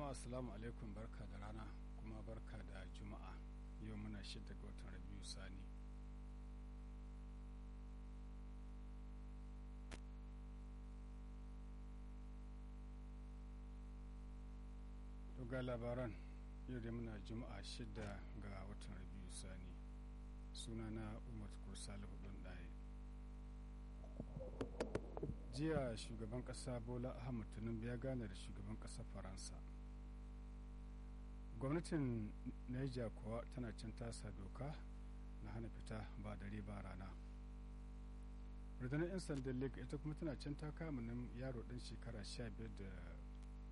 jama'a assalamu alaikum barka da rana kuma barka da juma'a yau muna shidda ga watan rabiu sani to ga labaran yau da muna juma'a shidda ga watan rabiu sani sunana umar kursalihu don ɗaya jiya shugaban kasa bola ahmad tinubu ya gane da shugaban kasar faransa gwamnatin niger kuwa tana can tasa doka na hana fita ba dare ba rana rundunar 'yan sandan lagos ita kuma tana can ta kama nan yaro ɗan shekara 15 da